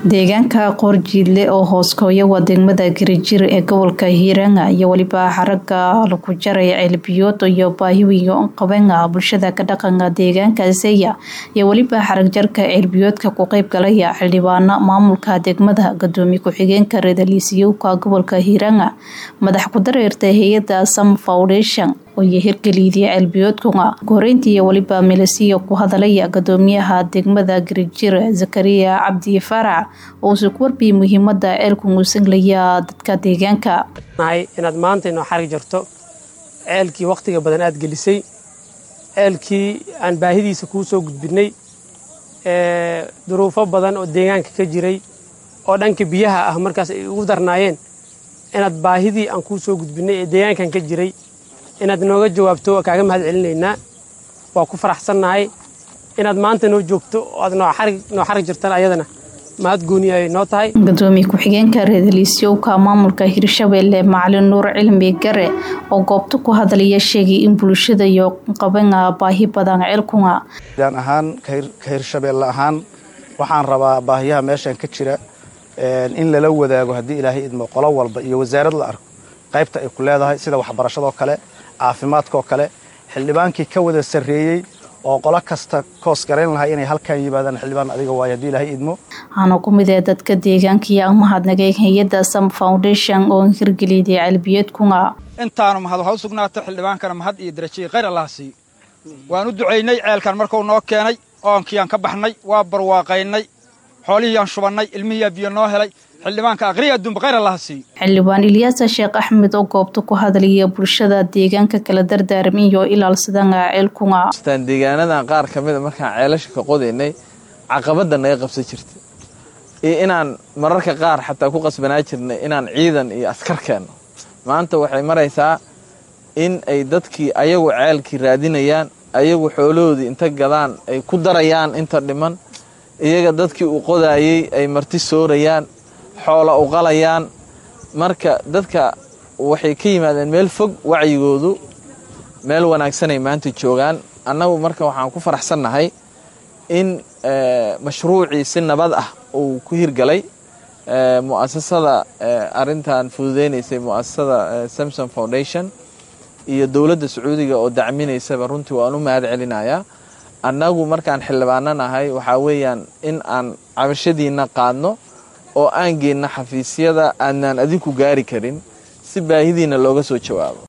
deegaanka qoorjiidle oo hooskooya waa degmada garijir ee gobolka hiiranga iyo weliba xaraga lagu jaray ceelbiyood iyo baahiwiga qabenga bulshada ka dhaqanka deegaankaasiya iyo weliba xaragjarka ceelbiyoodka ku qeyb galaya xildhibaano maamulka degmada gadoomiye ku-xigeenka reedaliisiyowka gobolka hiiranga madax ku-dareerta hay-ada sam foundation iyo hirgeliidii ceelbiyoodkunga koreyntii iyo weliba milisiya ku hadalaya gadoomiyaha degmada garijir zakariya cabdi farac uusu ku warbiyay muhiimada ceelku muusanglaya dadka deegaanka inaad maanta inoo xarig jarto ceelkii wakhtiga badan aad gelisay ceelkii aan baahidiisa kuu soo gudbinay duruufo badan oo deegaanka ka jiray oo dhanka biyaha ah markaas ay ugu darnaayeen inaad baahidii aan kuu soo gudbinay ee deegaankan ka jiray inaad nooga jawaabto kaaga mahad celinaynaa waa ku faraxsannahay inaad maanta noo joogto oo aad noo xarig jirtaan ayadana mahad gooni ay noo tahay gadoomiye ku-xigeenka reedaliisyowka maamulka hirshabeelle macalin nuur cilmi gare oo goobta ku hadlaya sheegay in bulshada iyo qabana baahi badan ceelkunga daan ahaan ka hirshabeelle ahaan waxaan rabaa baahiyaha meeshan ka jira in lala wadaago haddii ilaahay idmo qolo walba iyo wasaarad la arko qaybta ay ku leedahay sida waxbarashadoo kale caafimaadkaoo kale xildhibaankii ka wada sarreeyey oo qolo kasta koos garayn lahaa inay halkan yimaadaan xildhibaan adiga waayo haddii ilaahay idmo waxaana ku mid ee dadka deegaanka iyo mahadnagay hay-adda sam foundation oo hirgeliyday ceelbiyeedkunga intaanu mahad waxa u sugnaatay xildhibaankana mahad iyo darajiyey khayr allaha siiyo waan u ducaynay ceelkan markuu noo keenay oonkiyaan ka baxnay waa barwaaqaynay xoolihiiyaan shubannay ilmihiiyaa biyo noo helay xildhibaanka aqriya adduunba khayr allaha siiyo xildhibaan ilyaasa sheekh axmed oo goobta ku hadlaya bulshada deegaanka kala dardaarmin iyo ilaalsadana ceelkunga deegaanadan qaar ka mida markaan ceelasha ka qodaynay caqabadda naga qabsan jirta iyo inaan mararka qaar xataa ku qasbanaa jirnay inaan ciidan iyo askar keenno maanta waxay maraysaa in ay dadkii ayagu ceelkii raadinayaan ayagu xoolahoodii inta gadaan ay ku darayaan inta dhiman iyaga dadkii u qodaayey ay marti soorayaan xoola u qalayaan marka dadka waxay ka yimaadeen meel fog wacyigoodu meel wanaagsanay maanta joogaan annagu marka waxaan ku faraxsannahay in mashruucii si nabad ah uu ku hirgalay mu'asasada arintan fududeynaysay mu'asasada samson foundation iyo dowladda sacuudiga oo dacminaysaba runtii waan u mahad celinayaa annagu markaan xildhibaano nahay waxaa weeyaan in aan cabashadiinna qaadno oo aan geenna xafiisyada aadnaan adinku gaari karin si baahidiinna looga soo jawaabo